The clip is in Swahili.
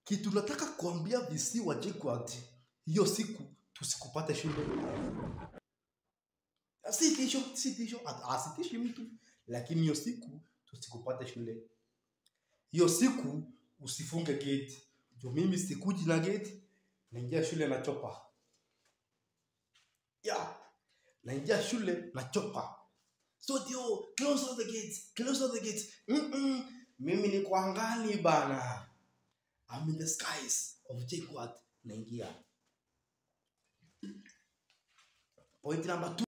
kitu nataka kuambia visi wa JKUAT hiyo siku tusikupate shule si tisho si tisho asitishi mtu lakini hiyo siku tusikupate shule hiyo siku usifunge gate jo mimi sikuji na gate naingia shule na chopa yeah naingia shule na chopa so ndio close all the gates close all the gates mm -mm. mimi ni kwa angani bana I'm in the skies of JKUAT naingia point number two